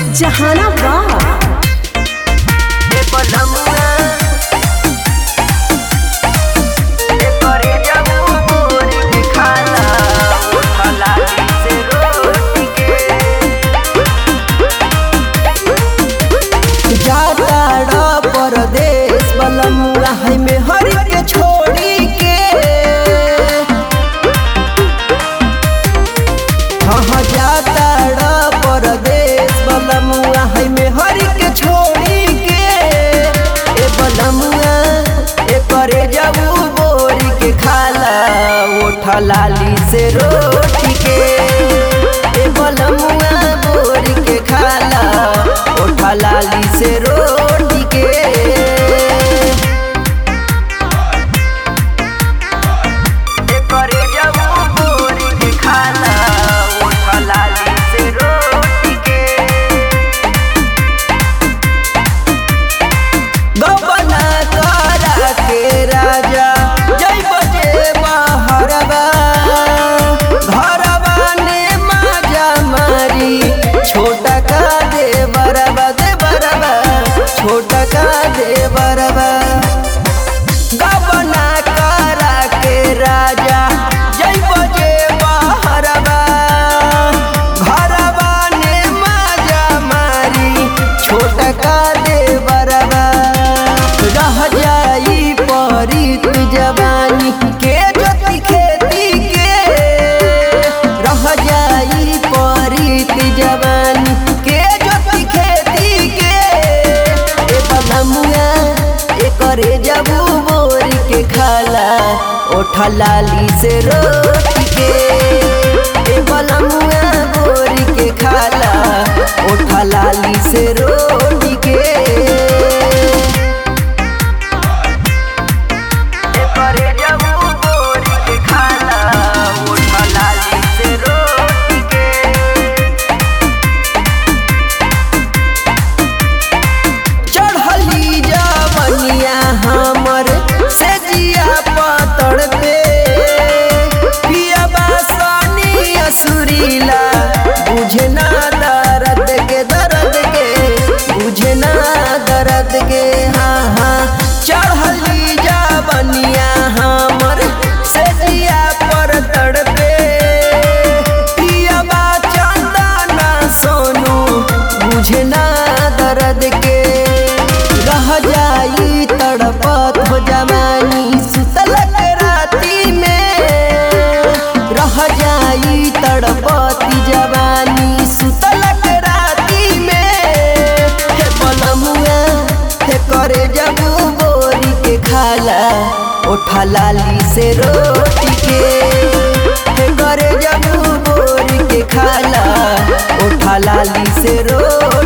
जहानाबाद जाताड़ा परदेश बलमुआ है में हरि के छोड़ी के हाँ हाँ जाताड़ा परदेश बलमुआ है में हरि के छोड़ी के ए बलमुआ ए करे जाऊ बोरी के खाला ओठा लाली से रोटी के ए बलमुआ बोरी के खाला ओठा लाली से रोटी के करे जाऊ बोरी के खाला ओठा लाली से रोटी के गबना करा के राजा जय बजे बहरबा घरबा ने माजा मारी छोटा का दे बरबा दे बरबा छोटा का दे बरबा गबना करा के राजा जय बजे बहरबा घरबा ने माजा मारी छोटा का दे बरबा रह जाई परीत जवानी के जोती खेती के रह जाई परीत जवानी के जोती खेती के ए बलमुआ ए करे जबू बोरी के खाला ओठा लाली से रोटी के ए बलमुआ बोरी के खाला ओठा लाली से रोटी के करे जाऊ बोरी के खाला ओठा लाली से रोटी के चढ़ली जवनिया हमर से जिया पतड़ पे पिया बासनी असुरीला बुझे ना दर्द के दर्द के बुझे ना दर्द के हाँ हाँ चढ़ली जवनिया हमर से जिया पर तड़पे पिया बा चंदना सोनू बुझे ना दर्द के रह जाई तड़पत हो जवानी सुतल के राती में रह जाई तड़पती जवानी सुतल के राती में हे बलमुआ हे करे जबू बोरी के खाला ओठा लाली से रोटी के हे करे जबू बोरी के खाला ओठा लाली से रोटी